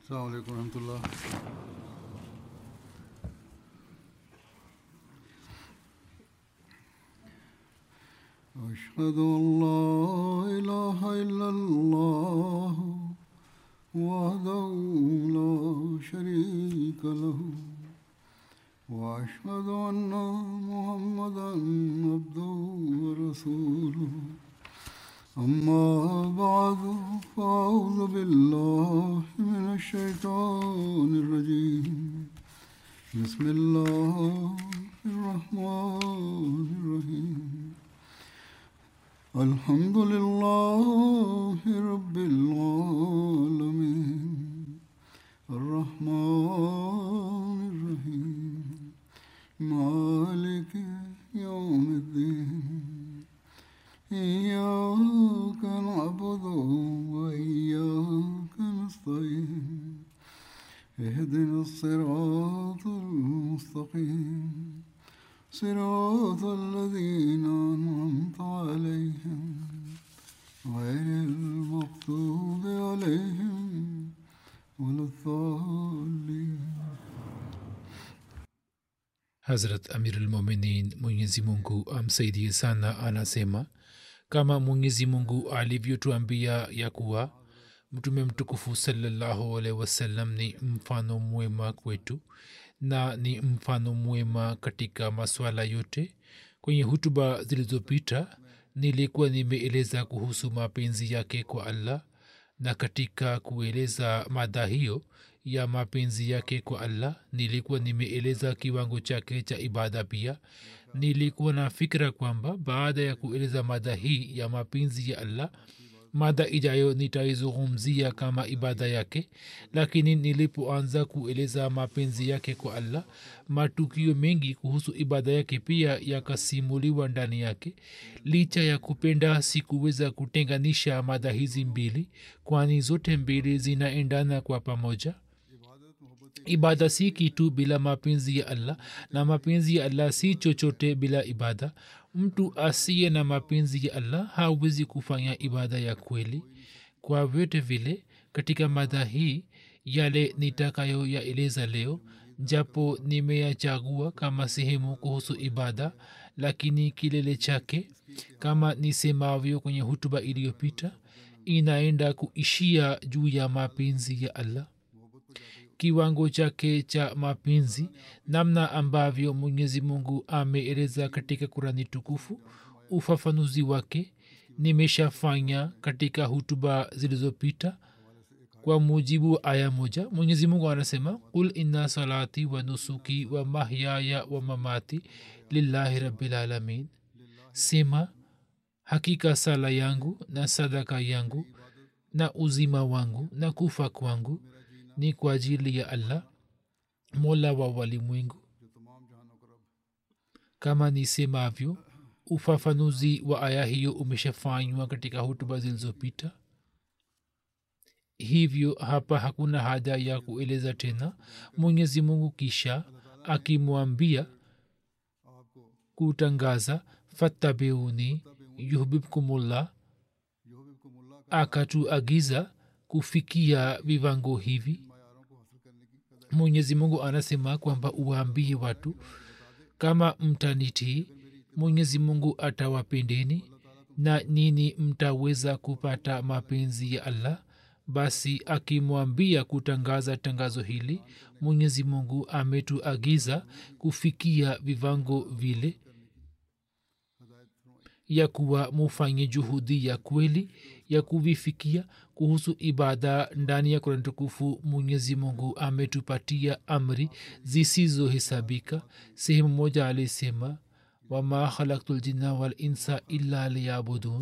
السلام عليكم ورحمة الله أشهد أن لا إله إلا الله وحده لا شريك له وأشهد أن محمدا عبده ورسوله أما بعد فأعوذ بالله من الشيطان الرجيم بسم الله الرحمن الرحيم الحمد لله رب العالمين الرحمن الرحيم مالك يوم الدين إياك نعبد وإياك نستعين اهدنا الصراط المستقيم صراط الذين أنعمت عليهم غير المغضوب عليهم ولا الضالين hazrat amirulmuminin mwenyezi mungu amsaidie sana anasema kama mwenyezi mungu alivyotuambia ya kuwa mtume mtukufu salallahu alaihi wasallam ni mfano mwema kwetu na ni mfano mwema katika maswala yote kwenye hutuba zilizopita nilikuwa nimeeleza kuhusu mapenzi yake kwa allah na katika kueleza mada hiyo ya mapenzi yake kwa allah nilikuwa nimeeleza kiwango chake cha ibada pia nilikuwa na fikira kwamba baada ya kueleza mada hii ya mapenzi ya allah mada ijayo nitaizungumzia kama ibada yake lakini nilipoanza kueleza mapenzi yake kwa allah matukio mengi kuhusu ibada yake pia yakasimuliwa ndani yake licha ya kupenda sikuweza kutenganisha mada hizi mbili kwani zote mbili zinaendana kwa pamoja ibada si kitu bila mapenzi ya allah na mapenzi ya allah si chochote bila ibada mtu asiye na mapenzi ya allah hawezi kufanya ibada ya kweli kwa vyote vile katika mada hii yale nitakayo yaeleza leo japo nimeyachagua kama sehemu kuhusu ibada lakini kilele chake kama nisemavyo kwenye hutuba iliyopita inaenda kuishia juu ya mapenzi ya allah kiwango chake cha mapenzi namna ambavyo mwenyezi mungu ameeleza katika kurani tukufu ufafanuzi wake nimeshafanya katika hutuba zilizopita kwa mujibu wa aya moja mwenyezi mungu anasema qul inna salati wa nusuki wa mahyaya wa mamati lillahi rabilalamin sema hakika sala yangu na sadaka yangu na uzima wangu na kufa kwangu ni kwa ajili ya allah mola wa walimwengu kama nisemavyo ufafanuzi wa aya hiyo umeshafanywa katika hutuba zilizopita hivyo hapa hakuna haja ya kueleza tena mwenyezi mungu kisha akimwambia kutangaza fattabiuni yuhbibkumullah akatuagiza kufikia viwango hivi mwenyezi mungu anasema kwamba uwaambie watu kama mtanitii mwenyezi mungu atawapendeni na nini mtaweza kupata mapenzi ya allah basi akimwambia kutangaza tangazo hili mwenyezi mungu ametuagiza kufikia vivango vile ya kuwa mufanye juhudi ya kweli ya kuvifikia kuhusu ibada ndani ya kurani tukufu mwenyezi mungu ametupatia amri zisizohesabika sehemu moja alisema wama khalaktu ljinna walinsa illa liyabudun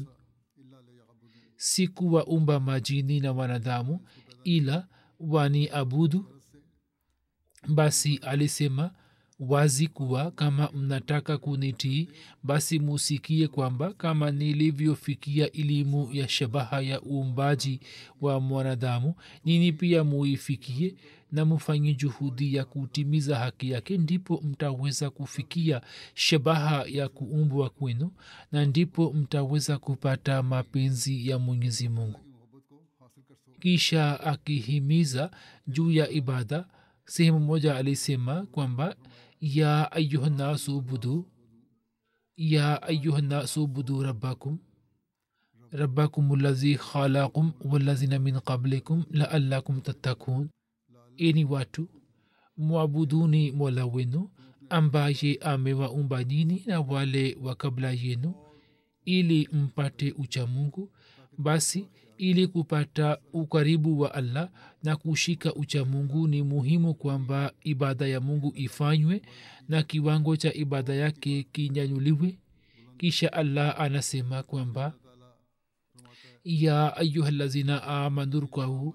sikuwaumba majini na wanadamu ila wani abudu basi alisema wazi kuwa kama mnataka kunitii basi musikie kwamba kama nilivyofikia elimu ya shabaha ya uumbaji wa mwanadamu nini pia muifikie na mufanye juhudi ya kutimiza haki yake ndipo mtaweza kufikia shabaha ya kuumbwa kwenu na ndipo mtaweza kupata mapenzi ya mwenyezi mungu मोहब्बत को हासिल कर kisha akihimiza juu ya ibada sehemu moja alisema kwamba ya ayuhannasu budu ya ayuhannasu budu rabbakum rabbakum llazi khalakum walazina min qablikum laallakum tattakun eni watu mwabuduni mola wenu ambaye amewaumba nyini na wale wa kabla yenu ili mpate uchamungu basi ili kupata ukaribu wa allah na kushika uchamungu ni muhimu kwamba ibada ya mungu ifanywe na kiwango cha ibada yake kinyanyuliwe kisha allah anasema kwamba ya ayuha lazina amanu rkau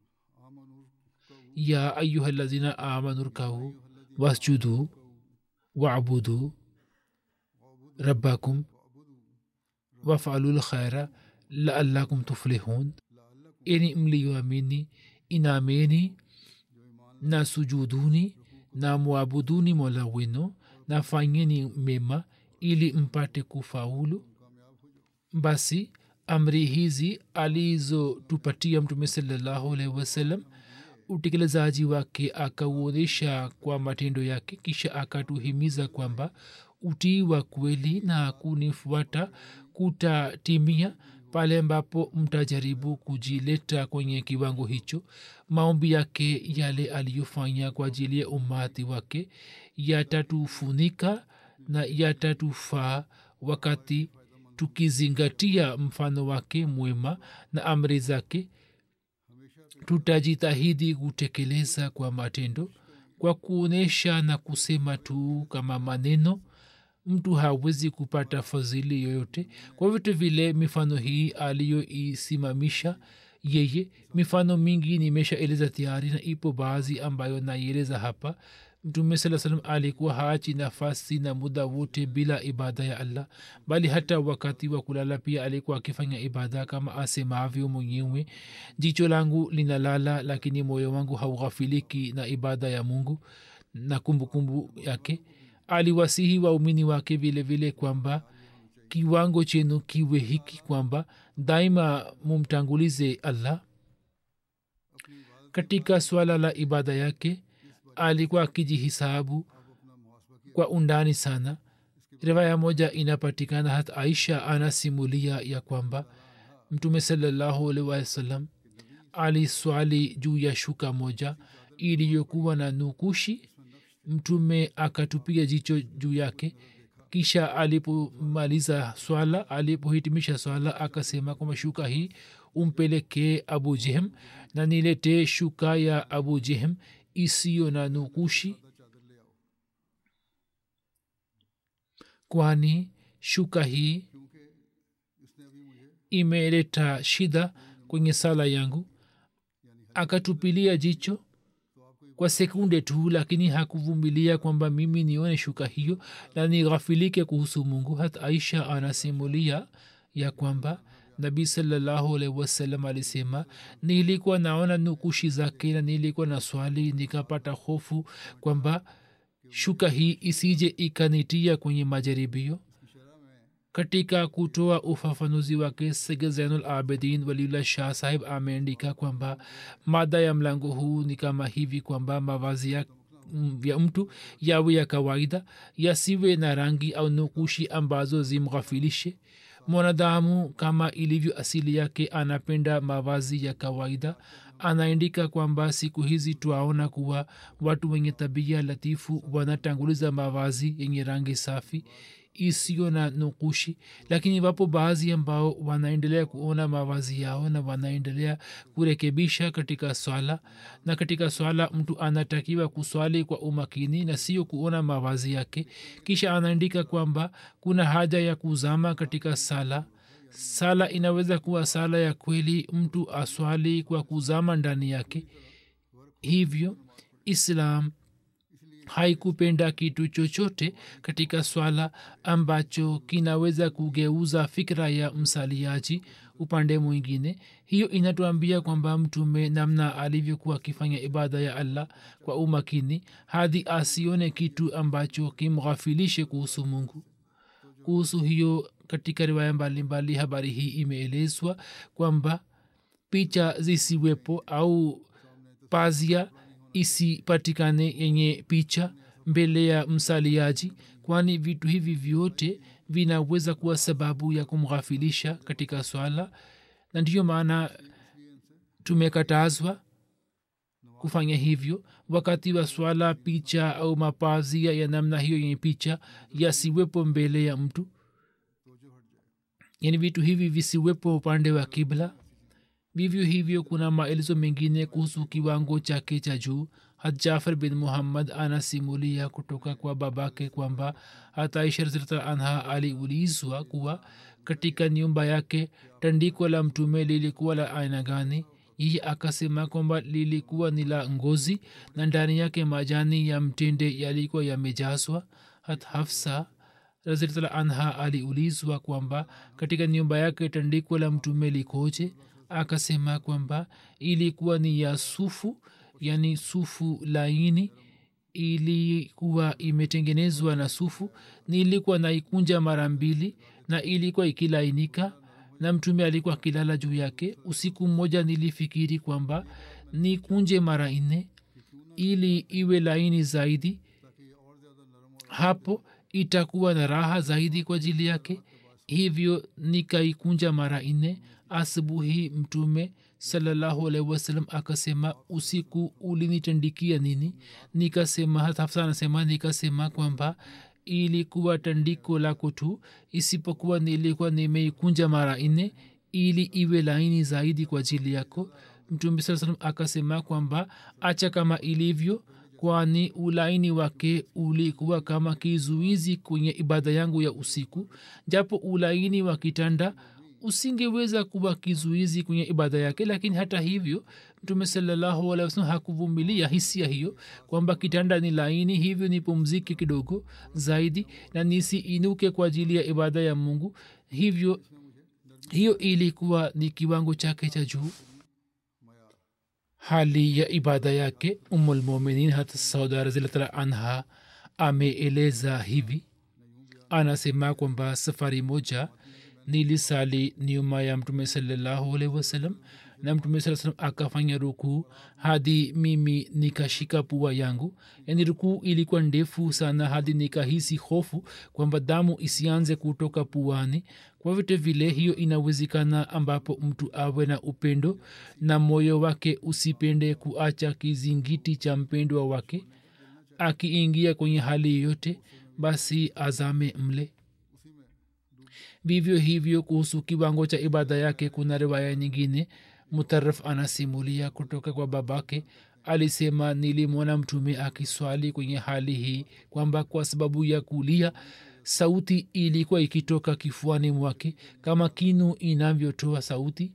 ya ayuha lazina amanu rkau wasjudu wabudu rabbakum wafalu lkhaira laallakum tuflihun eni mliyoamini inameni na sujuduni na mwabuduni mola wenu na fanyeni mema ili mpate kufaulu basi amri hizi alizotupatia mtume salallahu alaihi wasallam utekelezaji wake akauonyesha kwa matendo yake kisha akatuhimiza kwamba utii wa kweli na kunifuata kutatimia pale ambapo mtajaribu kujileta kwenye kiwango hicho maombi yake yale aliyofanya kwa ajili ya umati wake yatatufunika na yatatufaa wakati tukizingatia mfano wake mwema na amri zake tutajitahidi kutekeleza kwa matendo kwa kuonyesha na kusema tu kama maneno mtu hawezi kupata fadhili yoyote kwa vitu vile mifano hii aliyoisimamisha yeye mifano mingi nimeshaeleza tayari na ipo baadhi ambayo naieleza hapa mtume saa salam alikuwa haachi nafasi na muda wote bila ibada ya allah bali hata wakati wa kulala pia alikuwa akifanya ibada kama asemavyo mwenyewe jicho langu linalala lakini moyo wangu haughafiliki na ibada ya mungu na kumbukumbu kumbu yake aliwasihi waumini wake vile vile kwamba kiwango chenu kiwe hiki kwamba daima mumtangulize allah katika swala la ibada yake alikuwa akijihisabu kwa undani sana riwaya moja inapatikana hata aisha anasimulia ya kwamba mtume salallahu alaihi wasallam aliswali juu ya shuka moja iliyokuwa na nukushi mtume akatupiga jicho juu yake kisha alipomaliza swala alipohitimisha swala akasema kwamba shuka hii umpelekee abu jehem na niletee shuka ya abu jehem isiyo na nukushi kwani shuka hii imeleta shida kwenye sala yangu akatupilia jicho kwa sekunde tu lakini hakuvumilia kwamba mimi nione shuka hiyo na nighafilike kuhusu mungu hata aisha anasimulia ya kwamba nabii salallahu alaihi wasallam alisema nilikuwa naona nukushi zake na nilikuwa na swali nikapata hofu kwamba shuka hii isije ikanitia kwenye majaribio katika kutoa ufafanuzi wake sege zainul abidin waliullah shah sahib ameandika kwamba mada ya mlango huu ni kama hivi kwamba mavazi ya vya mtu yawe ya kawaida yasiwe na rangi au nukushi ambazo zimghafilishe mwanadamu kama ilivyo asili yake anapenda mavazi ya kawaida anaandika kwamba siku hizi twaona kuwa watu wenye tabia latifu wanatanguliza mavazi yenye rangi safi isiyo na nukushi lakini wapo baadhi ambao wanaendelea kuona mavazi yao na wanaendelea kurekebisha katika swala na katika swala mtu anatakiwa kuswali kwa umakini na sio kuona mavazi yake kisha anaandika kwamba kuna haja ya kuzama katika sala sala inaweza kuwa sala ya kweli mtu aswali kwa kuzama ndani yake hivyo islam haikupenda kitu chochote katika swala ambacho kinaweza kugeuza fikra ya msaliaji upande mwingine hiyo inatuambia kwamba mtume namna alivyokuwa akifanya ibada ya allah kwa umakini hadi asione kitu ambacho kimghafilishe kuhusu mungu kuhusu hiyo katika riwaya mbalimbali habari hii imeelezwa kwamba picha zisiwepo au pazia isipatikane yenye picha mbele ya msaliaji kwani vitu hivi vyote vinaweza kuwa sababu ya kumghafilisha katika swala na ndiyo maana tumekatazwa kufanya hivyo wakati wa swala picha au mapazia ya namna hiyo yenye picha yasiwepo mbele ya mtu yani vitu hivi visiwepo upande wa kibla vivyo hivyo kuna maelezo mengine kuhusu kiwango chake cha juu hat jafar bin muhammad anasimulia kutoka kwa babake kwamba hata aisha razilta anha aliulizwa kuwa katika nyumba yake tandiko la mtume lilikuwa la aina gani yeye akasema kwamba lilikuwa ni la ngozi na ndani yake majani ya mtende yalikuwa yamejazwa hat hafsa raziltala anha aliulizwa kwamba katika nyumba yake tandiko la mtume likoje akasema kwamba ilikuwa ni ya sufu yani sufu laini ilikuwa imetengenezwa na sufu nilikuwa naikunja mara mbili na ilikuwa ikilainika na mtume alikuwa akilala juu yake usiku mmoja nilifikiri kwamba nikunje mara nne ili iwe laini zaidi hapo itakuwa na raha zaidi kwa ajili yake hivyo nikaikunja mara nne asubuhi mtume salallahu alaihi wasallam akasema usiku ulinitandikia nini nikasema hafsa anasema nikasema kwamba ilikuwa tandiko lako tu isipokuwa nilikuwa nimeikunja mara nne ili iwe laini zaidi kwa ajili yako mtume saa salam akasema kwamba acha kama ilivyo kwani ulaini wake ulikuwa kama kizuizi kwenye ibada yangu ya usiku japo ulaini wa kitanda usingeweza kuwa kizuizi kwenye ibada yake lakini hata hivyo mtume salallahu alehi wasalam hakuvumilia hisia hiyo kwamba kitanda ni laini hivyo nipumzike kidogo zaidi na nisiinuke kwa ajili ya ibada ya mungu hivyo hiyo ilikuwa ni kiwango chake cha juu hali ya ibada yake umulmuminin hata sauda raziltala anha ameeleza hivi anasema kwamba safari moja nilisali nyuma ya mtume salallahu alaihi wasallam na mtume saa salam akafanya rukuu hadi mimi nikashika pua yangu yani rukuu ilikuwa ndefu sana hadi nikahisi hofu kwamba damu isianze kutoka puani kwa vyote vile hiyo inawezekana ambapo mtu awe na upendo na moyo wake usipende kuacha kizingiti cha mpendwa wake akiingia kwenye hali yoyote basi azame mle vivyo hivyo kuhusu kiwango cha ibada yake kuna riwaya nyingine mutaraf anasimulia kutoka kwa babake alisema nilimwona mtume akiswali kwenye hali hii kwamba kwa sababu ya kulia sauti ilikuwa ikitoka kifuani mwake kama kinu inavyotoa sauti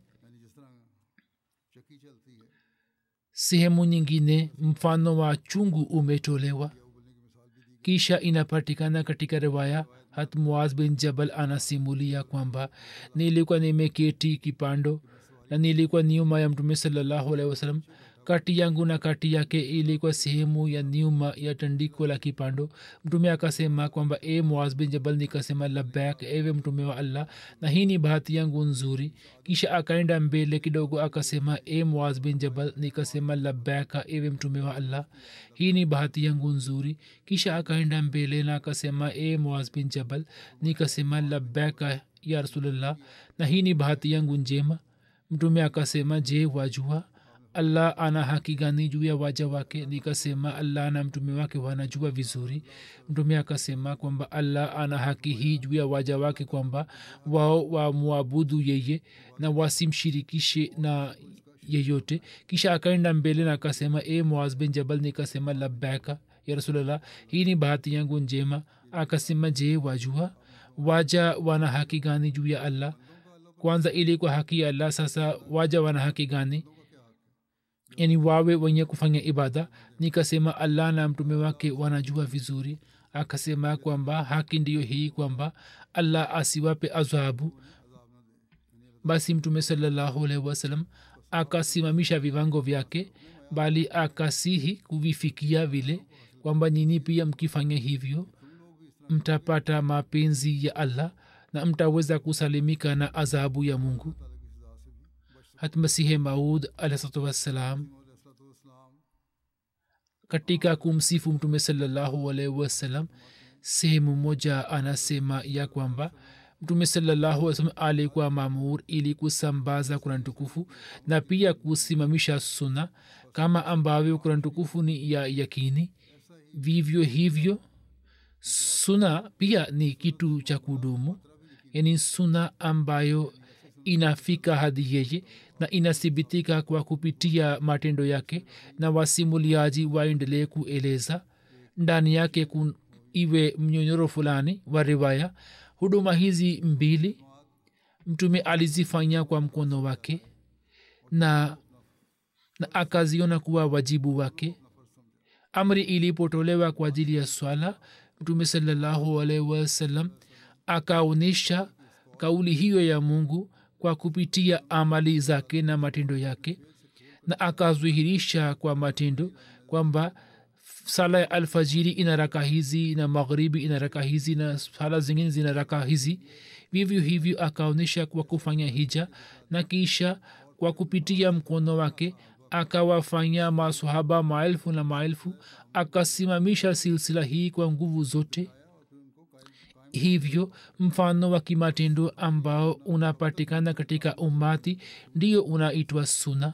sehemu nyingine mfano wa chungu umetolewa kisha inapatikana katika riwaya hat muaz bin jabal anasimulia kwamba nilikuwa nimeketi kipando na nilikuwa nyuma ya mtume salallahu alaihi wasallam kati yangu na kati yake ilikuwa sehemu ya nyuma ya tandiko la kipando mtume akasema kwamba e muaz bin jabal nikasema labak ewe mtume wa allah na hii ni bahati yangu nzuri kisha akaenda mbele kidogo akasema e muaz bin jabal nikasema labaka ewe mtume wa allah hii ni bahati yangu nzuri kisha akaenda mbele na akasema e muaz bin jabal nikasema labaka ya rasulllah na hii ni bahati yangu njema mtume akasema je wajua allah ana haki gani juu ya waja wake nikasema allah na mtume wake wanajua vizuri mtume akasema kwamba allah ana haki hii juu ya waja wake kwamba wao wamwabudu yeye na wasimshirikishe na yeyote kisha akaenda mbele na akasema e muaz bin jabal nikasema labaka ya rasulllah hii ni bahati yangu njema akasema je wajua waja wana haki gani juu ya allah kwanza ilikuwa haki ya allah sasa waja wana haki gani yani wawe wenye kufanya ibada nikasema allah na mtume wake wanajua vizuri akasema kwamba haki ndiyo hii kwamba allah asiwape adhabu basi mtume salallahu alaihi wasallam akasimamisha viwango vyake bali akasihi kuvifikia vile kwamba nyini pia mkifanya hivyo mtapata mapenzi ya allah na mtaweza kusalimika na adhabu ya mungu hatmasihe maud alahsatu wassalam katika kumsifu mtume salallahu alaihi wasallam sehemu moja anasema ya kwamba mtume salallahu wasalam alikuwa mamur ili kusambaza kurani tukufu na pia kusimamisha suna kama ambavyo kurani tukufu ni ya yakini vivyo hivyo suna pia ni kitu cha kudumu yani suna ambayo inafika hadi yeye na inathibitika kwa kupitia matendo yake na wasimuliaji waendelee kueleza ndani yake kun, iwe mnyonyoro fulani wa riwaya huduma hizi mbili mtume alizifanya kwa mkono wake na, na akaziona kuwa wajibu wake amri ilipotolewa kwa ajili ya swala mtume salallahu alaihi wasallam akaonyesha kauli hiyo ya mungu kwa kupitia amali zake na matendo yake na akadhihirisha kwa matendo kwamba sala ya alfajiri ina raka hizi na maghribi ina raka hizi na sala zingine zina raka hizi vivyo hivyo akaonyesha kwa kufanya hija na kisha kwa kupitia mkono wake akawafanya masahaba maelfu na maelfu akasimamisha silsila hii kwa nguvu zote hivyo mfano wa kimatendo ambao unapatikana katika umati ndio unaitwa suna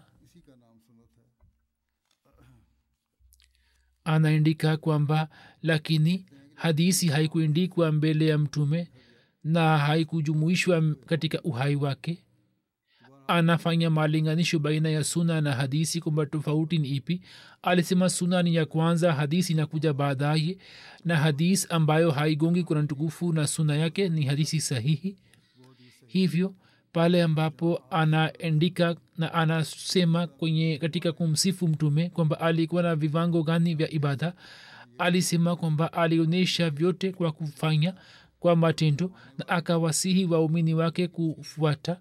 anaandika kwamba lakini hadisi haikuendikwa mbele ya mtume na haikujumuishwa katika uhai wake anafanya malinganisho baina ya suna na hadisi kwamba tofauti ni ipi alisema suna ni ya kwanza hadisi inakuja baadaye na hadis ambayo haigongi kurani tukufu na suna yake ni hadisi sahihi hivyo pale ambapo anaandika na anasema kwenye katika kumsifu mtume kwamba alikuwa na viwango gani vya ibada alisema kwamba alionyesha vyote kwa kufanya kwa matendo na akawasihi waumini wake kufuata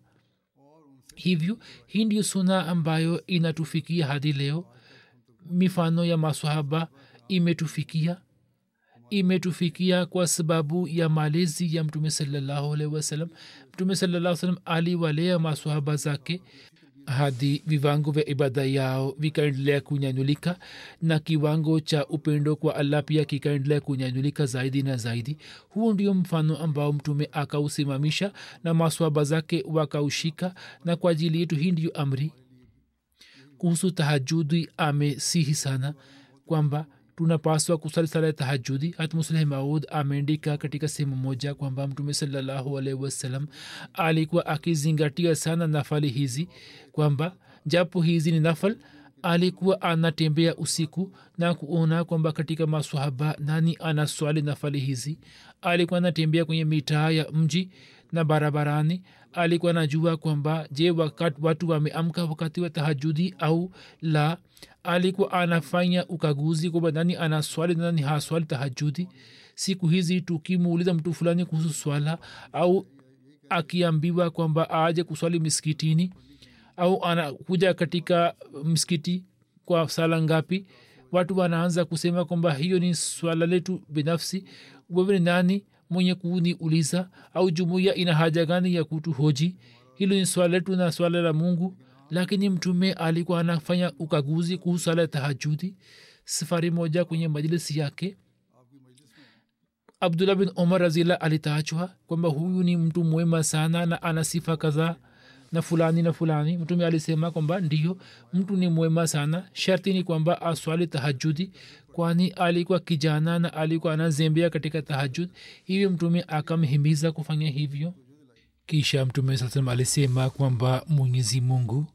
hivyo hii ndio suna ambayo inatufikia hadi leo mifano ya masahaba imetufikia imetufikia kwa sababu ya malezi ya mtume salallahu alaihi wasallam mtume salallah salam aliwalea masahaba zake hadi viwango vya ibada yao vikaendelea kunyanyulika na kiwango cha upendo kwa allah pia kikaendelea kunyanyulika zaidi na zaidi huo ndio mfano ambao mtume akausimamisha na maswaba zake wakaushika na kwa ajili yetu hii ndiyo amri kuhusu tahajudi amesihi sana kwamba tunapaswa kusali sala ya tahajudi hat musleh maud ameandika katika sehemu moja kwamba mtume salallahu alaihi wasallam alikuwa akizingatia sana nafali hizi kwamba japo hizi ni nafal alikuwa anatembea usiku na kuona kwamba katika maswahaba nani anaswali nafali hizi alikuwa anatembea kwenye mitaa ya mji na barabarani alikuwa anajua kwamba je wakati watu wameamka wakati wa tahajudi au la alikuwa anafanya ukaguzi kwamba nani anaswali nani haswali tahajudi siku hizi tukimuuliza mtu fulani kuhusu swala au akiambiwa kwamba aje kuswali miskitini au anakuja katika msikiti kwa sala ngapi watu wanaanza kusema kwamba hiyo ni swala letu binafsi wewe ni nani mwenye kuniuliza au jumuiya ina haja gani ya kutuhoji hilo ni swala letu na swala la mungu lakini mtume alikuwa anafanya ukaguzi kuhusu swala ya tahajudi safari moja kwenye majlisi yake abdullah bin omar razila alitaachwa kwamba huyu ni mtu mwema sana na ana sifa kadhaa na fulani na fulani mtume alisema kwamba ndiyo mtu ni mwema sana sharti ni kwamba aswali tahajudi kwani alikuwa kijana na alikuwa anazembea katika tahajud hivyo mtume akamhimiza kufanya hivyo kisha mtume saa salam alisema kwamba mwenyezi mungu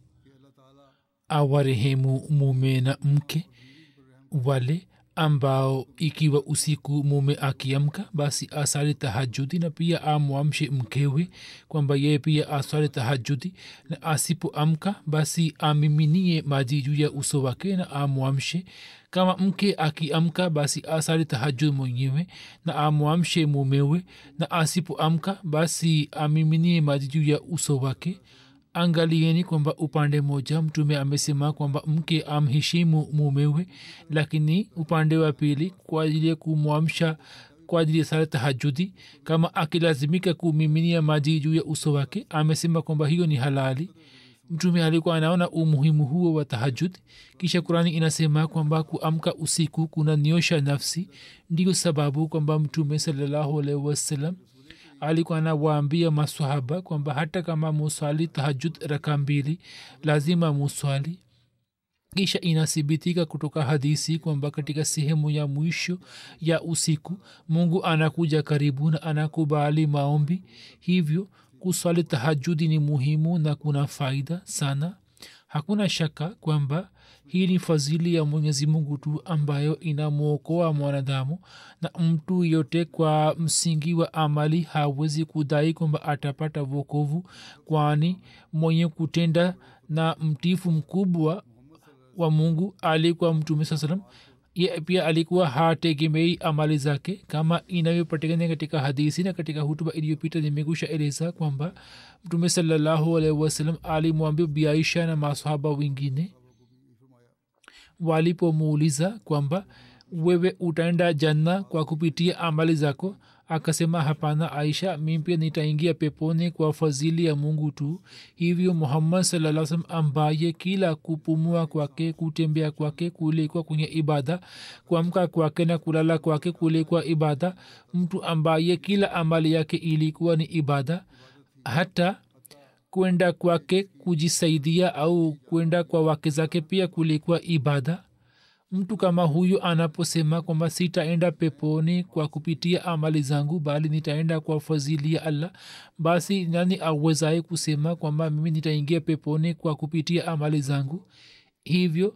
awarehemu mume na mke wale ambao ikiwa usiku mume akiamka basi asali tahajudi na pia amwamshe mkewe kwamba yeye pia asali tahajudi na asipoamka basi amiminie maji juu ya uso wake na amwamshe kama mke akiamka basi asali tahajud mwenyewe na amwamshe mumewe na asipoamka basi amiminie maji juu ya uso wake angalieni kwamba upande moja mtume amesema kwamba mke amheshimu mumewe lakini upande wa pili kwa ajili ya kumwamsha kwa ajili ya sala tahajudi kama akilazimika kumiminia maji juu ya uso wake amesema kwamba hiyo ni halali mtume alikuwa anaona umuhimu huo wa tahajud kisha kurani inasema kwamba kuamka usiku kuna niosha nafsi ndiyo sababu kwamba mtume salallahu alaihi wasallam alikuwa anawaambia masahaba kwamba hata kama muswali tahajud raka mbili lazima muswali kisha inathibitika kutoka hadisi kwamba katika sehemu ya mwisho ya usiku mungu anakuja karibu na anakubali maombi hivyo kuswali tahajudi ni muhimu na kuna faida sana hakuna shaka kwamba hii ni fadhili ya mwenyezi mungu tu ambayo inamwokoa mwanadamu na mtu yote kwa msingi wa amali hawezi kudai kwamba atapata vokovu kwani mwenye kutenda na mtifu mkubwa wa mungu alikuwa mtume saa salam ye pia alikuwa hategemei amali zake kama inavyopatikana katika hadisi na katika hutuba iliyopita nimekusha eleza kwamba mtume salallahu alaihi wasallam alimwambia biaisha na masahaba wengine walipomuuliza kwamba wewe utaenda janna kwa kupitia amali zako akasema hapana aisha mi pia nitaingia peponi kwa fadhili ya mungu tu hivyo muhammad salaa salam ambaye kila kupumua kwake kutembea kwake kulikuwa kwenye ibada kuamka kwake na kulala kwake kulikuwa ibada mtu ambaye kila amali yake ilikuwa ni ibada hata kwenda kwake kujisaidia au kwenda kwa wake zake pia kulikuwa ibada mtu kama huyu anaposema kwamba sitaenda peponi kwa kupitia amali zangu bali nitaenda kwa fadhili ya allah basi nani awezaye kusema kwamba mimi nitaingia peponi kwa kupitia amali zangu hivyo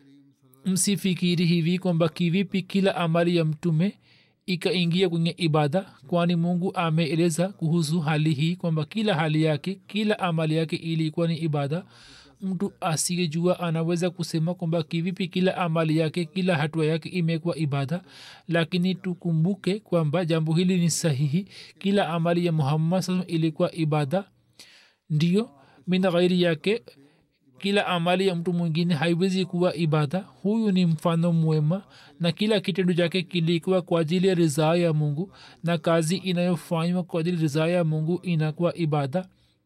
msifikiri hivi kwamba kivipi kila amali ya mtume ikaingia kwenye ibada kwani mungu ameeleza kuhusu hali hii kwamba kila hali yake kila amali yake ilikuwa ni ibada mtu asiyejua anaweza kusema kwamba kivipi kila amali yake kila hatua yake imekuwa ibada lakini tukumbuke kwamba jambo hili ni sahihi kila amali ya muhammad saa ilikuwa ibada ndio min ghairi yake kila amali ya mtu mwingine haiwezi kuwa ibada huyu ni mfano mwema na kila kitendo chake kilikuwa kwa ajili ya ridhaa ya mungu na kazi inayofanywa kwa ajili ridhaa ya mungu inakuwa ibada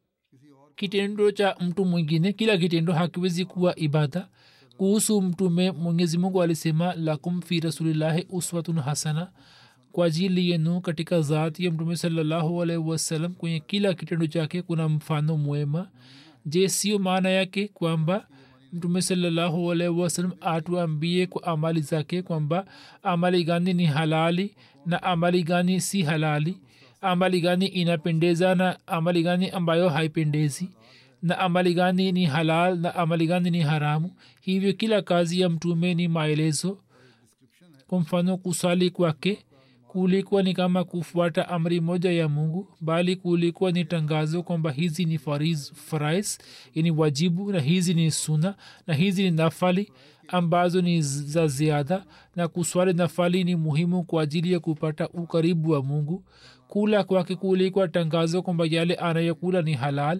kitendo cha mtu mwingine kila kitendo hakiwezi kuwa ibada kuhusu mtume mwenyezi mungu alisema lakum fi rasulillahi uswatun hasana kwa ajili yenu katika zati ya mtume salallahu alaihi wasallam kwenye kila kitendo chake kuna mfano mwema je sio maana yake kwamba mtume salallahu alaihi wasallam atuambie kwa amali zake kwamba amali gani ni halali na amali gani si halali amali gani inapendeza na amali gani ambayo haipendezi na amali gani ni halal na amali gani ni haramu hivyo kila kazi ya mtume ni maelezo kwa mfano kusali kwake kulikuwa ni kama kufuata amri moja ya mungu bali kulikuwa ni tangazo kwamba hizi ni fariz, farais yani wajibu na hizi ni suna na hizi ni nafali ambazo ni za ziada na kuswali nafali ni muhimu kwa ajili ya kupata ukaribu wa mungu kula kwake kulikuwa tangazo kwamba yale anayokula ni halal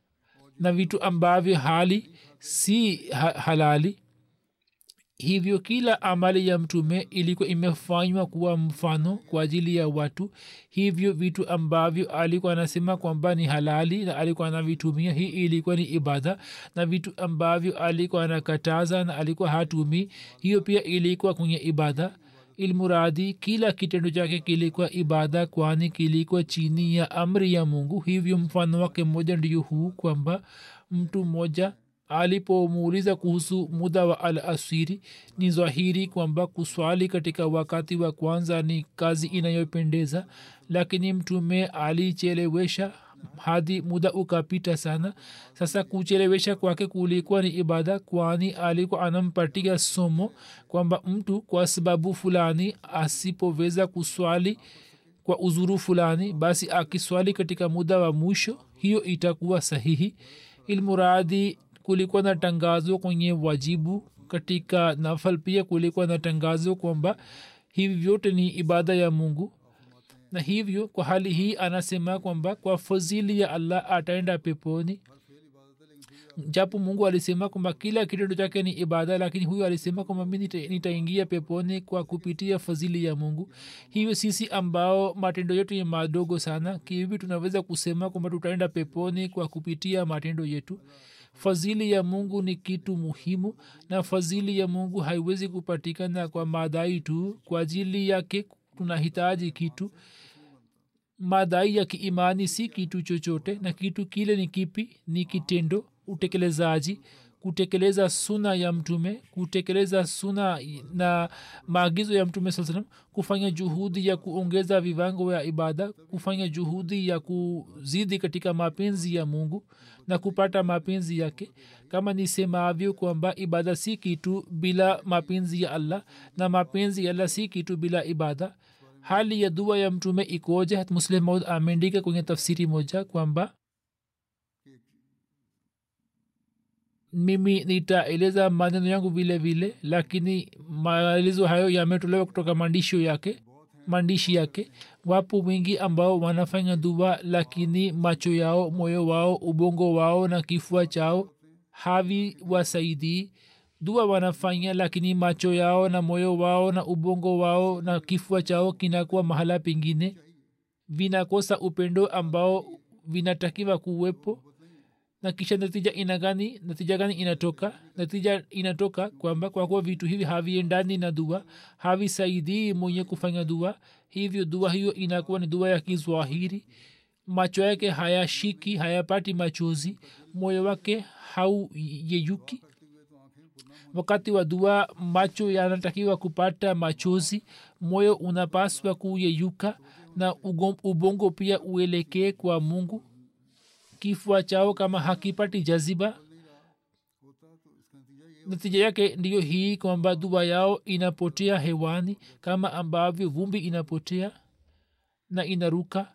na vitu ambavyo hali si ha- halali hivyo kila amali ya mtume ilikuwa imefanywa kuwa mfano kwa ajili ya watu hivyo vitu ambavyo alikuwa anasema kwamba ni halali na alikuwa anavitumia hii ilikuwa ni ibada na vitu ambavyo alikuwa anakataza na alikuwa hatumii hiyo pia ilikuwa kwenye ibada ilmuradi kila kitendo chake kilikuwa ibada kwani kilikuwa chini ya amri ya mungu hivyo mfano wake mmoja ndiyo huu kwamba mtu mmoja alipomuuliza kuhusu muda wa al asiri ni zwahiri kwamba kuswali katika wakati wa kwanza ni kazi inayopendeza lakini mtume alichelewesha hadi muda ukapita sana sasa kuchelewesha kwake kulikuwa ni ibada kwani alikuwa anampatia somo kwamba mtu kwa sababu fulani asipoweza kuswali kwa uzuru fulani basi akiswali katika muda wa mwisho hiyo itakuwa sahihi ilmuradi kulikuwa na tangazo kwenye wajibu katika nafal pia kulikuwa na tangazo kwamba hivi vyote ni ibada ya mungu na hivyo kwa hali hii anasema kwamba kwa fadhili ya allah ataenda peponi japo mungu alisema kwamba kila kitendo chake ni ibada lakini huyu alisema kwamba mi nita- nitaingia peponi kwa kupitia fadhili ya mungu hivyo sisi ambao matendo yetu ni madogo sana kihivi tunaweza kusema kwamba tutaenda peponi kwa kupitia matendo yetu fadhili ya mungu ni kitu muhimu na fadhili ya mungu haiwezi kupatikana kwa madai tu kwa ajili yake tunahitaji kitu madai ya kiimani si kitu chochote na kitu kile ni kipi ni kitendo utekelezaji kutekeleza suna ya mtume kutekeleza suna na maagizo ya mtume saa salam kufanya juhudi ya kuongeza viwango ya ibada kufanya juhudi ya kuzidi katika mapenzi ya mungu na kupata mapenzi yake kama nisemavyo kwamba ibada si kitu bila mapenzi ya allah na mapenzi ya allah si kitu bila ibada hali ya dua ya mtume ikoje muslim maud ameandika kwenye tafsiri moja kwamba mimi nitaeleza maneno yangu vile vile lakini maelezo hayo yametolewa kutoka maandisho yake maandishi yake wapo wengi ambao wanafanya dua lakini macho yao moyo wao ubongo wao na kifua chao havi wasaidii dua wanafanya lakini macho yao na moyo wao na ubongo wao na kifua chao kinakuwa mahala pengine vinakosa upendo ambao vinatakiwa kuwepo na kisha natija ina gani natija gani inatoka natija inatoka kwamba kwa kuwa vitu hivi haviendani na dua havisaidii mwenye kufanya dua hivyo dua hiyo inakuwa ni dua ya kizwahiri macho yake hayashiki hayapati machozi moyo wake hauyeyuki wakati wa dua macho yanatakiwa kupata machozi moyo unapaswa kuyeyuka na ubongo pia uelekee kwa mungu kifua chao kama hakipati jaziba natija yake ndiyo hii kwamba dua yao inapotea hewani kama ambavyo vumbi inapotea na inaruka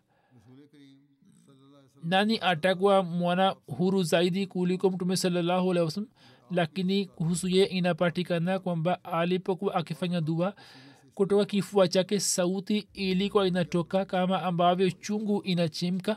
nani atakuwa mwana huru zaidi kuliko mtume salallahu alehi wasalam lakini kuhusu ye inapatikana kwamba alipokuwa akifanya dua kutoka kifua chake sauti ilikuwa inatoka kama ambavyo chungu inachimka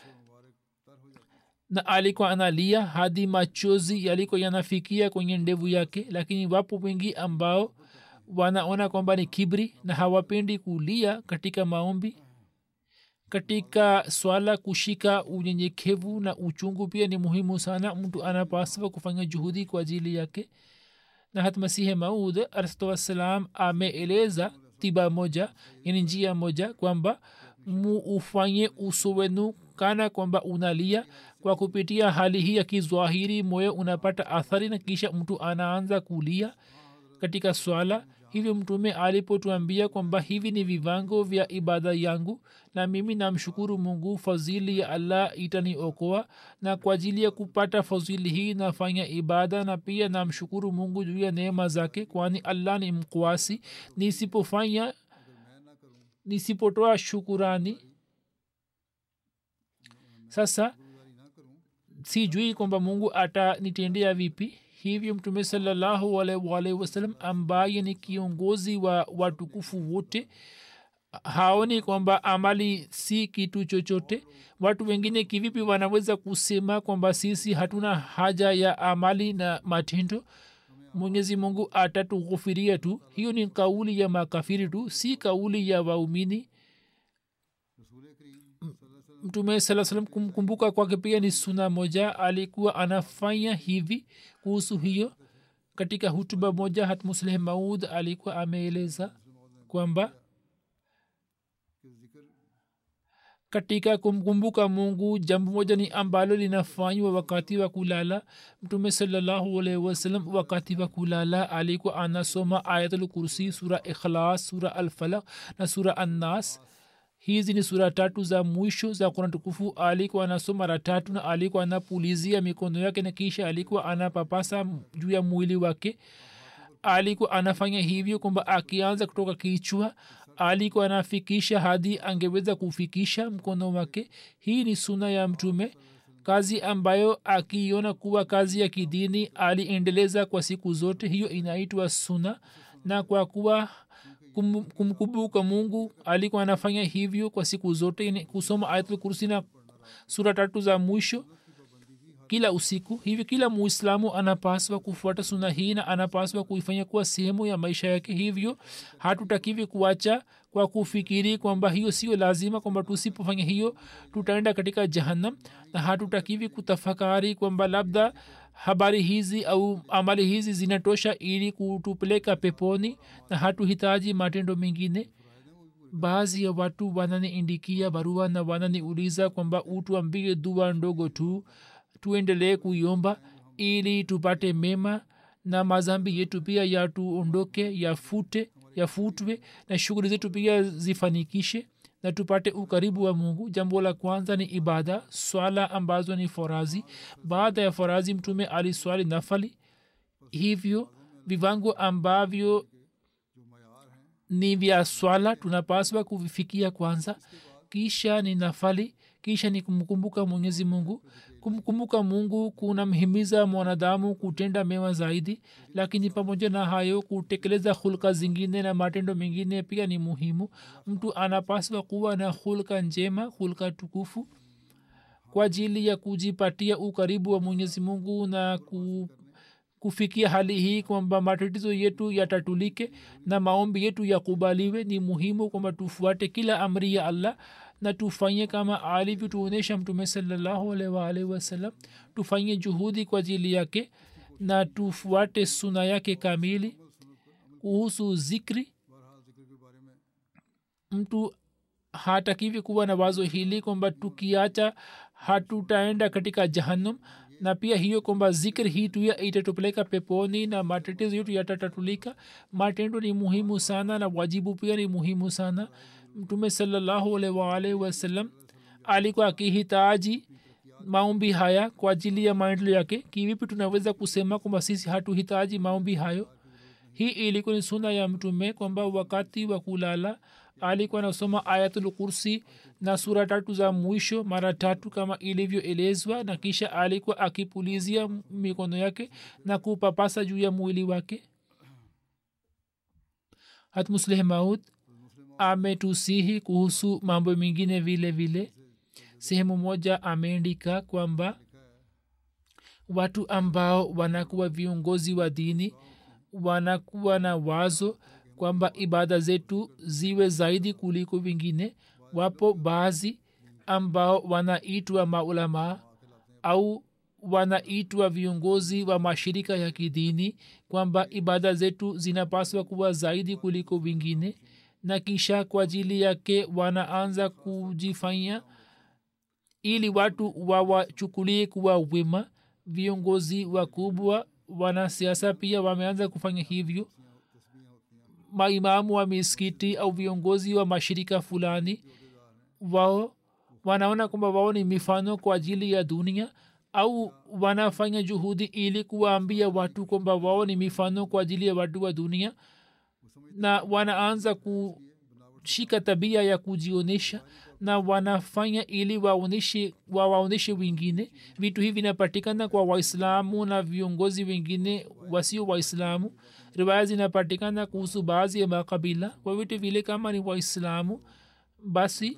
na alikuwa analia hadi machozi yalikuwa yanafikia kwenye ndevu yake lakini wapo wengi ambao wanaona kwamba ni kibri na hawapendi kulia katika maombi katika swala kushika unyenyekevu na uchungu pia ni muhimu sana mtu anapaswa kufanya juhudi kwa ajili yake na hat masihe maud alahwassalam ameeleza tiba moja yani njia moja kwamba muufanye uso wenu kana kwamba unalia kwa kupitia hali hii ya kizwahiri moyo unapata athari na kisha mtu anaanza kulia katika swala hivyo mtume alipotuambia kwamba hivi ni vivango vya ibada yangu na mimi namshukuru mungu fadhili ya allah itaniokoa na kwa ajili ya kupata fadhili hii nafanya ibada na pia namshukuru mungu juu ya neema zake kwani allah ni mkwasi nisipofanya nisipotoa shukurani sasa sijui kwamba mungu atanitendea vipi hivyo mtume salallahu alaihi wasallam ambaye ni kiongozi wa watukufu wote haoni kwamba amali si kitu chochote watu wengine kivipi wanaweza kusema kwamba sisi hatuna haja ya amali na matendo mwenyezi mungu atatughufiria tu hiyo ni kauli ya makafiri tu si kauli ya waumini mtume saa salam kumkumbuka kwake pia ni suna moja alikuwa anafanya hivi kuhusu hiyo katika hutuba moja hat musleh maud alikuwa ameeleza kwamba katika kumkumbuka mungu jambo moja ni ambalo linafanywa wakati wa kulala mtume salallahu alaihi wasallam wakati wa kulala alikuwa anasoma ayatul kursi sura ikhlas sura alfalak na sura annas hizi ni sura tatu za mwisho za kurani tukufu alikuwa anasoma mara tatu na alikuwa anapulizia mikono yake na kisha alikuwa anapapasa juu ya mwili wake alikuwa anafanya hivyo kwamba akianza kutoka kichwa alikuwa anafikisha hadi angeweza kufikisha mkono wake hii ni suna ya mtume kazi ambayo akiiona kuwa kazi ya kidini aliendeleza kwa siku zote hiyo inaitwa suna na kwa kuwa kum, kumkumbuka mungu alikuwa anafanya hivyo kwa siku zote yani kusoma ayatul kursi na sura tatu za mwisho kila usiku hivi kila muislamu anapaswa kufuata suna hii na anapaswa kuifanya kuwa sehemu ya maisha yake hivyo hatutakivi kuacha kwa kufikiri kwamba hiyo sio lazima kwamba tusipofanya hiyo tutaenda katika jahannam na hatutakivi kutafakari kwamba labda habari hizi au amali hizi zinatosha ili kutupeleka peponi na hatuhitaji matendo mengine baadhi ya watu wananiindikia barua na wananiuliza kwamba utuambie dua ndogo tu tuendelee kuiomba ili tupate mema na mazambi yetu pia yatuondoke yafute yafutwe na shughuli zetu pia zifanikishe na tupate ukaribu wa mungu jambo la kwanza ni ibada swala ambazo ni forazi baada ya forazi mtume aliswali nafali hivyo vivango ambavyo ni vya swala tunapaswa kuvifikia kwanza kisha ni nafali kisha ni kumkumbuka mwenyezi mungu kumkumbuka mungu kunamhimiza mwanadamu kutenda mema zaidi lakini pamoja na hayo kutekeleza hulka zingine na matendo mengine pia ni muhimu mtu anapaswa kuwa na hulka njema hulka tukufu kwa ajili ya kujipatia ukaribu wa mwenyezi mungu na ku kufikia hali hii kwamba matatizo yetu yatatulike na maombi yetu yakubaliwe ni muhimu kwamba tufuate kila amri ya allah na tufanye kama alivyotuonyesha mtume salallahu alaihi waalihi wasallam tufanye juhudi kwa ajili yake na tufuate suna yake kamili kuhusu zikri mtu hatakivi kuwa na wazo hili kwamba tukiacha hatutaenda katika jahannam na pia hiyo kwamba zikri hii tu itatupeleka peponi na matatizo yetu yatatatulika matendo ni muhimu sana na wajibu pia ni muhimu sana mtume salallahu alaihi waalihi wasallam alikuwa akihitaji maombi haya kwa ajili ya maendeleo yake kivipi tunaweza kusema kwamba sisi hatuhitaji maombi hayo hii ilikuwa ni suna ya mtume kwamba wakati wa kulala alikuwa anasoma ayatul kursi na sura tatu za mwisho mara tatu kama ilivyoelezwa na kisha alikuwa akipulizia mikono yake na kupapasa juu ya mwili wake hatmusleh maud ametusihi kuhusu mambo mengine vile vile sehemu moja ameandika kwamba watu ambao wanakuwa viongozi wa dini wanakuwa na wazo kwamba ibada zetu ziwe zaidi kuliko vingine wapo baadhi ambao wanaitwa maulamaa au wanaitwa viongozi wa mashirika ya kidini kwamba ibada zetu zinapaswa kuwa zaidi kuliko vingine na kisha kwa ajili yake wanaanza kujifanya ili watu wawachukulie kuwa wema viongozi wakubwa wanasiasa pia wameanza kufanya hivyo maimamu wa miskiti au viongozi wa mashirika fulani wao wanaona kwamba wao ni mifano kwa ajili ya dunia au wanafanya juhudi ili kuwaambia watu kwamba wao ni mifano kwa ajili ya watu wa dunia na wanaanza kushika tabia ya kujionyesha na wanafanya ili waoneshe wawaonyeshe wengine vitu hivi vinapatikana kwa waislamu na viongozi wengine wasio waislamu riwaya zinapatikana kuhusu baadhi ya makabila kwa vitu vile kama ni waislamu basi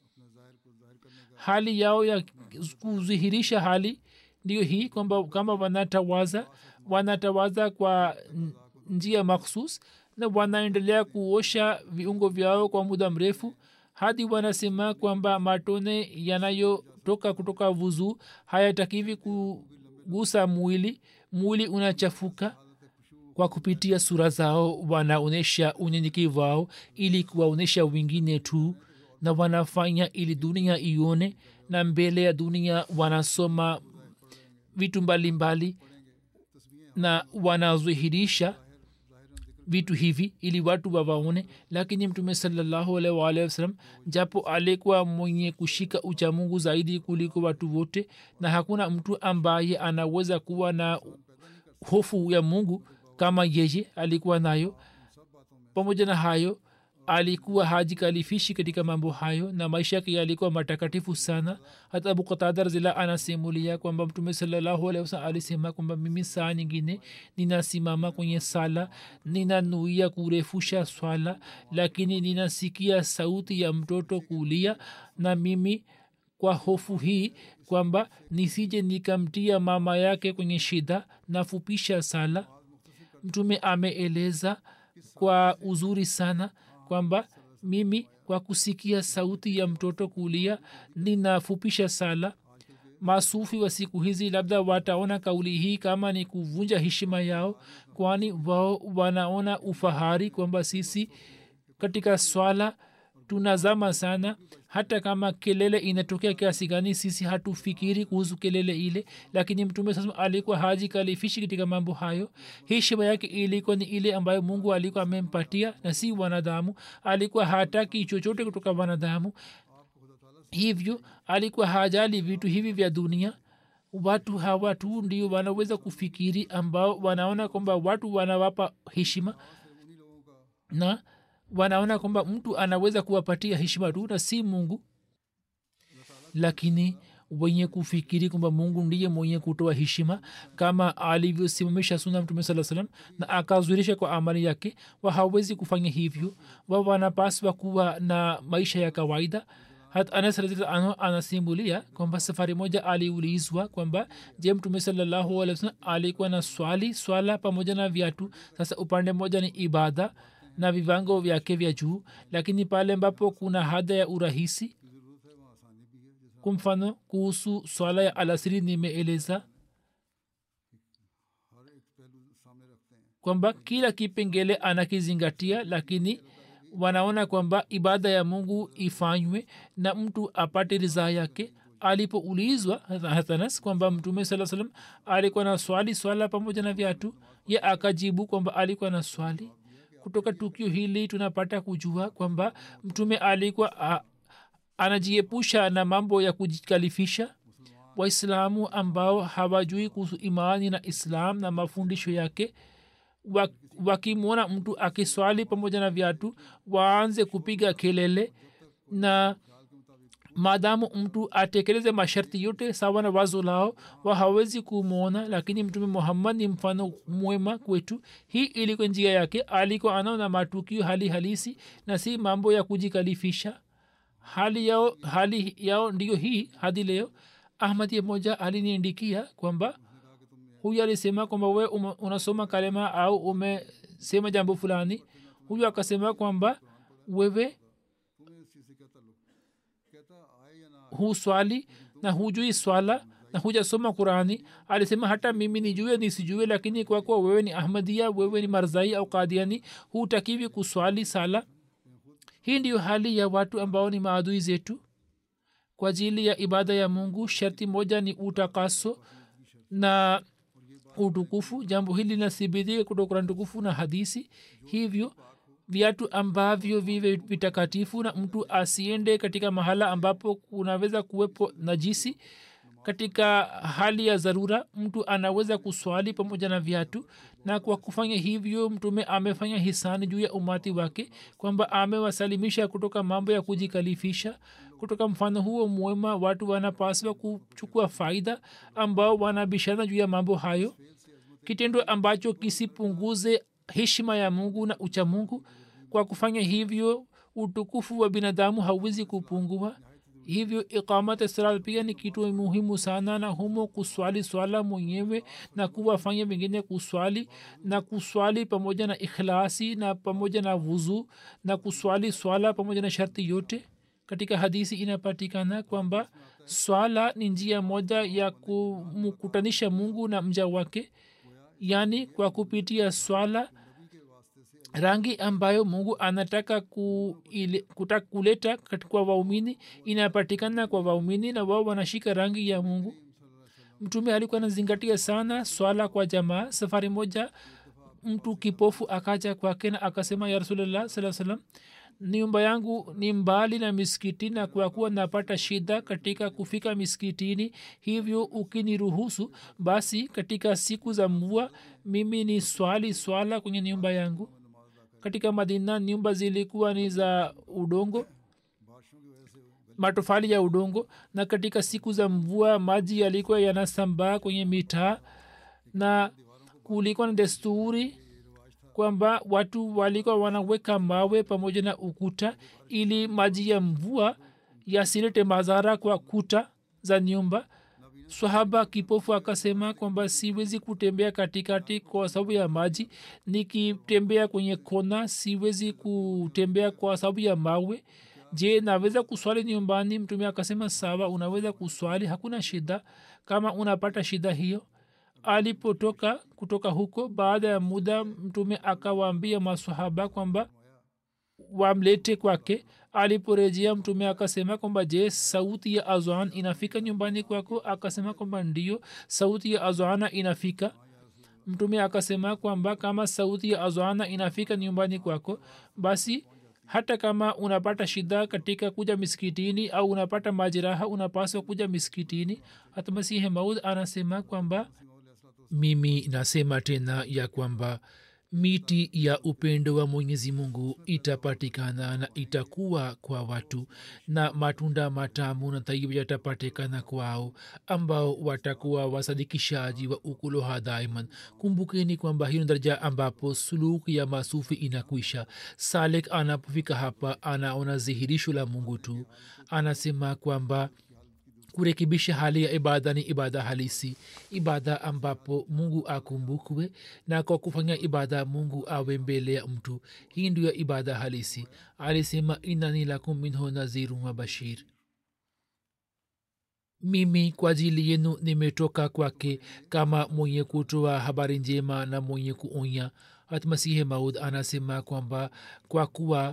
hali yao ya kudhihirisha hali ndio hii kwamba kama wanatawaza wanatawaza kwa njia makhsus na wanaendelea kuosha viungo vyao kwa muda mrefu hadi wanasema kwamba matone yanayotoka kutoka vuzu hayatakivi kugusa mwili mwili unachafuka kwa kupitia sura zao wanaonyesha unyenyekevu wao ili kuwaonyesha wengine tu na wanafanya ili dunia ione na mbele ya dunia wanasoma vitu mbalimbali mbali, na wanadhihirisha vitu hivi ili watu wawaone lakini mtume salallahu alaihi waalihi wasalam japo alikuwa mwenye kushika uchamungu zaidi kuliko watu wote na hakuna mtu ambaye anaweza kuwa na hofu ya mungu kama yeye alikuwa nayo pamoja na hayo alikuwa hajikalifishi katika mambo hayo na maisha yake yalikuwa matakatifu sana hata abu qatada razila anasimulia kwamba mtume salallahu alehi wasalam alisema kwamba mimi saa nyingine ninasimama kwenye sala ninanuia kurefusha swala lakini ninasikia sauti ya mtoto kulia na mimi kwa hofu hii kwamba nisije nikamtia mama yake kwenye shida nafupisha sala mtume ameeleza kwa uzuri sana kwamba mimi kwa kusikia sauti ya mtoto kulia ninafupisha sala masufi wa siku hizi labda wataona kauli hii kama ni kuvunja heshima yao kwani wao wanaona ufahari kwamba sisi katika swala tunazama sana hata kama kelele inatokea kiasi gani sisi hatufikiri kuhusu kelele ile lakini mtume sasa alikuwa haji kalifishi katika mambo hayo heshima yake ilikuwa ni ile ambayo mungu alikuwa amempatia na si wanadamu alikuwa hataki chochote kutoka wanadamu hivyo alikuwa hajali vitu hivi vya dunia watu hawa tu ndio wanaweza kufikiri ambao wanaona kwamba watu wanawapa heshima na wanaona kwamba mtu anaweza kuwapatia heshima tu na si mungu lakini wenye kufikiri kwamba mungu ndiye mwenye kutoa heshima kama alivyosimamisha suna mtume saa salam na akazurisha kwa amali yake wa hawezi kufanya hivyo wa wanapaswa kuwa na maisha ya kawaida hat anas radhiallahu anasimulia kwamba safari moja aliulizwa kwamba je mtume salallahu alih wasalam alikuwa na swali swala pamoja na viatu sasa upande mmoja ni ibada na viwango vyake vya juu lakini pale ambapo kuna hada ya urahisi kwa mfano kuhusu swala ya alasiri nimeeleza kwamba kila kipengele anakizingatia lakini wanaona kwamba ibada ya mungu ifanywe na mtu apate ridhaa yake alipoulizwa hatanas kwamba mtume saa salam alikuwa na swali swala pamoja na vyatu ye akajibu kwamba alikuwa na swali kutoka tukio hili tunapata kujua kwamba mtume alikuwa a, anajiepusha na mambo ya kujikalifisha waislamu ambao hawajui kuhusu imani na islam na mafundisho yake wakimwona mtu akiswali pamoja na viatu waanze kupiga kelele na maadamu mtu atekeleze masharti yote sawa na wazo lao wa hawezi kumwona lakini mtume muhammad ni mfano mwema kwetu hii ilikuwa njia yake alikuwa anaona matukio hali halisi na si mambo ya kujikalifisha hali yao hali yao ndiyo hii hadi leo ahmadi moja aliniandikia kwamba huyu alisema kwamba we unasoma kalema au umesema jambo fulani huyu akasema kwamba wewe huswali na hujui swala na hujasoma qurani alisema hata mimi nijue nisijue lakini kwa kuwa wewe ni ahmadia wewe ni marzai au kadiani hutakiwi kuswali sala hii ndiyo hali ya watu ambao ni maadui zetu kwa ajili ya ibada ya mungu sharti moja ni utakaso na utukufu jambo hili linathibitika kutoka kurani tukufu na hadisi hivyo viatu ambavyo vive vitakatifu na mtu asiende katika mahala ambapo kunaweza kuwepo najisi katika hali ya dharura mtu anaweza kuswali pamoja na viatu na kwa kufanya hivyo mtume amefanya hisani juu ya umati wake kwamba amewasalimisha kutoka mambo ya kujikalifisha kutoka mfano huo mwema watu wanapaswa kuchukua faida ambao wanabishana juu ya mambo hayo kitendo ambacho kisipunguze heshima ya mungu na ucha mungu kwa kufanya hivyo utukufu wa binadamu hauwezi kupungua hivyo iqamat sala pia ni kitu muhimu sana na humo kuswali swala mwenyewe na kuwafanya wengine kuswali na kuswali pamoja na ikhlasi na pamoja na wuzu na kuswali swala pamoja na sharti yote katika hadisi inapatikana kwamba swala ni njia moja ya kumkutanisha mungu na mja wake yaani kwa kupitia swala rangi ambayo mungu anataka ku, ile, kutaka kuleta kwa waumini inapatikana kwa waumini na wao wanashika rangi ya mungu mtume alikuwa anazingatia sana swala kwa jamaa safari moja mtu kipofu akaja kwake na akasema ya rasulllah saa salam nyumba yangu ni mbali na miskiti na kwa kuwa napata shida katika kufika miskitini hivyo ukiniruhusu basi katika siku za mvua mimi ni swali swala kwenye nyumba yangu katika madina nyumba zilikuwa ni za udongo matofali ya udongo na katika siku za mvua maji yalikuwa yanasambaa kwenye mitaa na kulikuwa na desturi kwamba watu walikuwa wanaweka mawe pamoja na ukuta ili maji ya mvua yasilete madhara kwa kuta za nyumba swahaba kipofu akasema kwamba siwezi kutembea katikati kwa sababu ya maji nikitembea kwenye kona siwezi kutembea kwa sababu ya mawe je naweza kuswali nyumbani mtume akasema sawa unaweza kuswali hakuna shida kama unapata shida hiyo alipotoka kutoka huko baada ya muda mtume akawaambia masahaba kwamba wamlete kwake aliporejea mtume akasema kwamba je sauti ya azan inafika nyumbani kwako akasema kwamba ndio sauti ya azana inafika mtume akasema kwamba kama sauti ya azana inafika nyumbani kwako basi hata kama unapata shida katika kuja miskitini au unapata majeraha unapaswa kuja miskitini hata masihi maud anasema kwamba mimi nasema tena ya kwamba miti ya upendo wa mwenyezi mungu itapatikana na itakuwa kwa watu na matunda matamu na taibu yatapatikana kwao ambao watakuwa wasadikishaji wa ukuloha daiman kumbukeni kwamba hiyo daraja ambapo suluku ya masufi inakwisha salek anapofika hapa anaona dhihirisho la mungu tu anasema kwamba kurekebisha hali ya ibada ni ibada halisi ibada ambapo mungu akumbukwe na kwa kufanya ibada mungu awe mbele ya mtu hii ndio ibada halisi alisema inani lakum minhu nazirun wa bashir mimi kwa ajili yenu nimetoka kwake kama mwenye kutoa habari njema na mwenye kuonya hatmasihe maud anasema kwamba kwa kuwa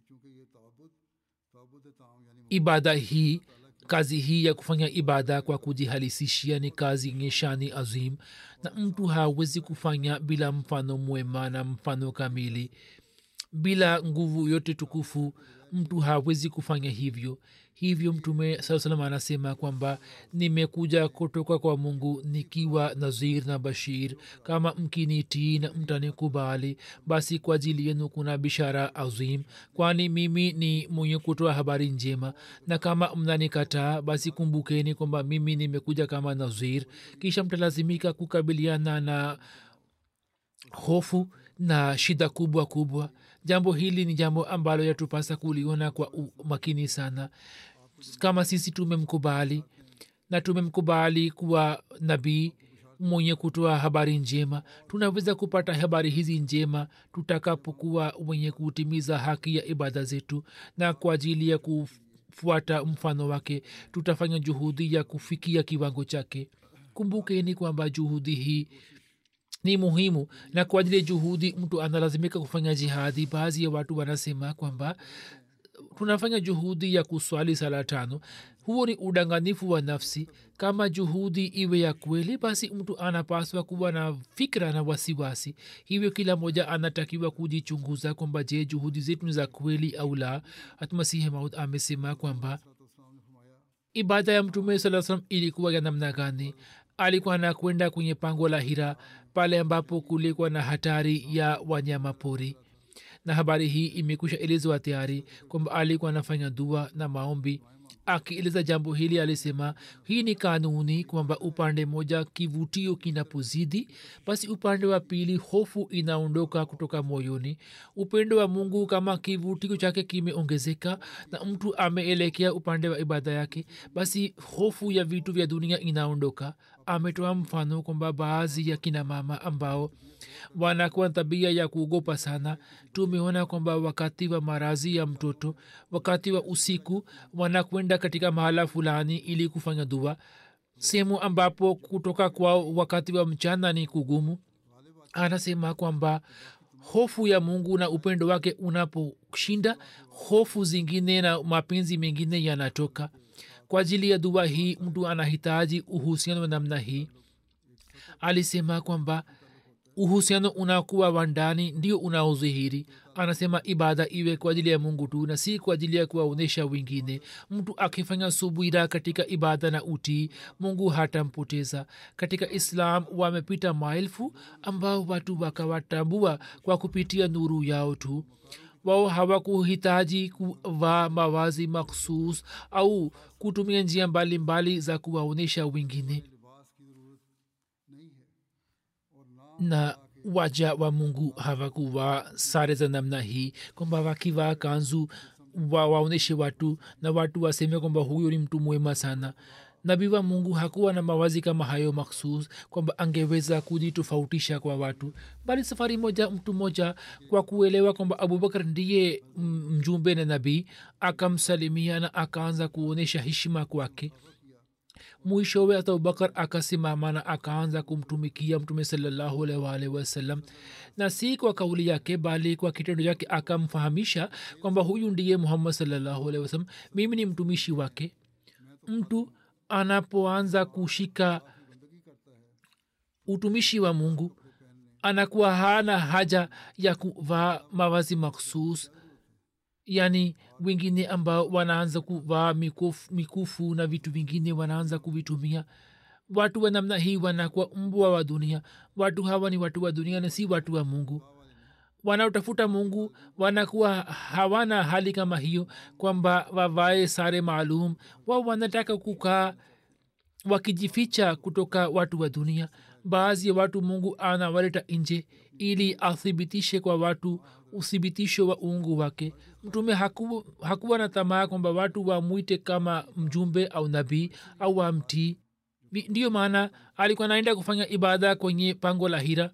ibada hii kazi hii ya kufanya ibada kwa kujihalisishia ni kazi yenye shani azim na mtu hawezi kufanya bila mfano mwema na mfano kamili bila nguvu yote tukufu mtu hawezi kufanya hivyo hivyo mtume saa salam anasema kwamba nimekuja kutoka kwa mungu nikiwa nazir na bashir kama mkinitii na mtanikubali basi kwa ajili yenu kuna bishara azim kwani mimi ni mwenye kutoa habari njema na kama mnanikataa basi kumbukeni kwamba mimi nimekuja kama nazir kisha mtalazimika kukabiliana na hofu na shida kubwa kubwa jambo hili ni jambo ambalo yatupasa kuliona kwa makini sana kama sisi tumemkubali na tumemkubali kuwa nabii mwenye kutoa habari njema tunaweza kupata habari hizi njema tutakapokuwa wenye kutimiza haki ya ibada zetu na kwa ajili ya kufuata mfano wake tutafanya juhudi ya kufikia kiwango chake kumbukeni kwamba juhudi hii ni muhimu na kwa ajili ya juhudi mtu analazimika kufanya jihadi baadhi ya watu wanasema kwamba tunafanya juhudi ya kuswali sala tano huo ni udanganifu wa nafsi kama juhudi iwe ya kweli basi mtu anapaswa kuwa na fikra na wasiwasi hivyo kila moja anatakiwa kujichunguza kwamba je juhudi zetu ni za kweli au la hatmasihi maud amesema kwamba ibada ya mtume saa salam ilikuwa ya namna gani alikuwa anakwenda kwenye pango la hira pale ambapo kulikuwa na hatari ya wanyama pori na habari hii imekwisha elezwa tayari kwamba alikuwa anafanya dua na maombi akieleza jambo hili alisema hii ni kanuni kwamba upande moja kivutio kinapozidi basi upande wa pili hofu inaondoka kutoka moyoni upendo wa mungu kama kivutio chake kimeongezeka na mtu ameelekea upande wa ibada yake basi hofu ya vitu vya dunia inaondoka ametoa mfano kwamba baadhi ya kina mama ambao wanakuwa tabia ya kuogopa sana tumeona kwamba wakati wa marazi ya mtoto wakati wa usiku wanakwenda katika mahala fulani ili kufanya dua sehemu ambapo kutoka kwao wakati wa mchana ni kugumu anasema kwamba hofu ya mungu na upendo wake unaposhinda hofu zingine na mapenzi mengine yanatoka kwa ajili ya dua hii mtu anahitaji uhusiano wa namna hii alisema kwamba uhusiano unakuwa wa ndani ndio unaodhihiri anasema ibada iwe kwa ajili ya mungu tu na si kwa ajili ya kuwaonyesha wengine mtu akifanya subira katika ibada na utii mungu hatampoteza katika islam wamepita maelfu ambao watu wakawatambua kwa kupitia nuru yao tu wao hawakuhitaji kuvaa mawazi makhsus au kutumia njia mbalimbali za kuwaonyesha wengine na waja wa mungu hawakuwa sare za namna hii kwamba wakivaa kanzu wa, waonyeshe watu na watu waseme kwamba huyo ni mtu mwema sana nabii wa mungu hakuwa na mawazi kama hayo makhsus kwamba angeweza kujitofautisha kwa watu bali safari moja mtu mmoja kwa kuelewa kwamba abubakar ndiye mjumbe na nabii akamsalimia na akaanza kuonyesha heshima kwake mwishowe hata abubakar akasimama na akaanza kumtumikia mtume salallahu alwalhi wasallam na si kwa kauli yake bali kwa kitendo chake akamfahamisha kwamba huyu ndiye muhammad salallahu alhi wasallam mimi ni mtumishi wake mtu anapoanza kushika utumishi wa mungu anakuwa hana haja ya kuvaa mavazi makhsus yaani wengine ambao wanaanza kuvaa mikufu, mikufu na vitu vingine wanaanza kuvitumia watu wa namna hii wanakuwa mbwa wa dunia watu hawa ni watu wa dunia na si watu wa mungu wanaotafuta mungu wanakuwa hawana hali kama hiyo kwamba wavae sare maalum wao wanataka kukaa wakijificha kutoka watu wa dunia baadhi ya watu mungu anawaleta nje ili athibitishe kwa watu uthibitisho wa uungu wake mtume haku, hakuwa na tamaa kwamba watu wamwite kama mjumbe au nabii au wamtii ndiyo maana alikuwa naenda kufanya ibada kwenye pango la hira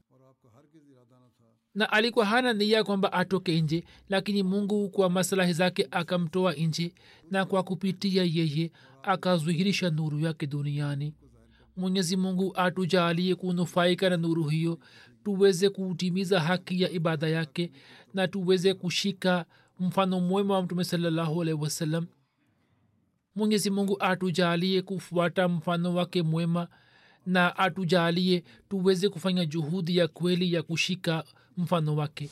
na alikuwa hana nia kwamba atoke nje lakini mungu kwa maslahi zake akamtoa nje na kwa kupitia yeye akazuhirisha nuru yake duniani mwenyezi mungu atujalie kunufaika na nuru hiyo tuweze kutimiza haki ya ibada yake na tuweze kushika mfano mwema wa mtume salallahu alaihi wasallam mwenyezi mungu atujalie kufuata mfano wake mwema na atujalie tuweze kufanya juhudi ya kweli ya kushika mfano wake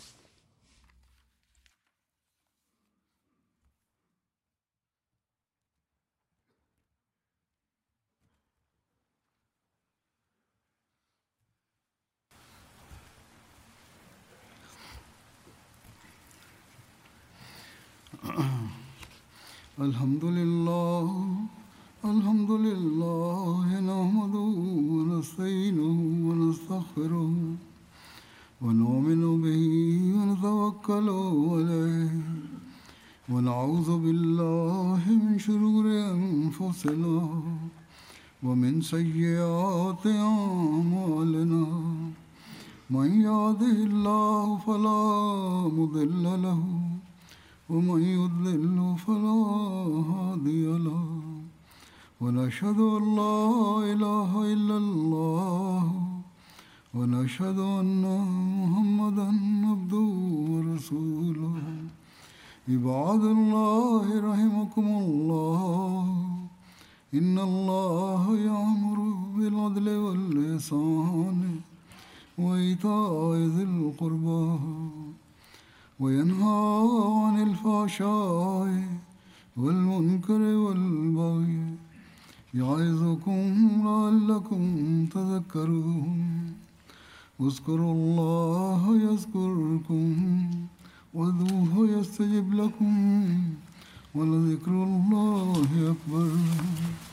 الحمد لله الحمد لله نحمده ونستعينه ونستغفره ونؤمن به ونتوكل عليه ونعوذ بالله من شرور انفسنا ومن سيئات اعمالنا من يهده الله فلا مضل له ومن يضلل فلا هادي له ونشهد ان لا اله الا الله ونشهد ان محمدا عبده ورسوله عباد الله رحمكم الله ان الله يامر بالعدل واللسان وايتاء ذي القربى وينهى عن الفحشاء والمنكر والبغي يعظكم لعلكم تذكرون اذكروا الله يذكركم وذوه يستجب لكم ولذكر الله أكبر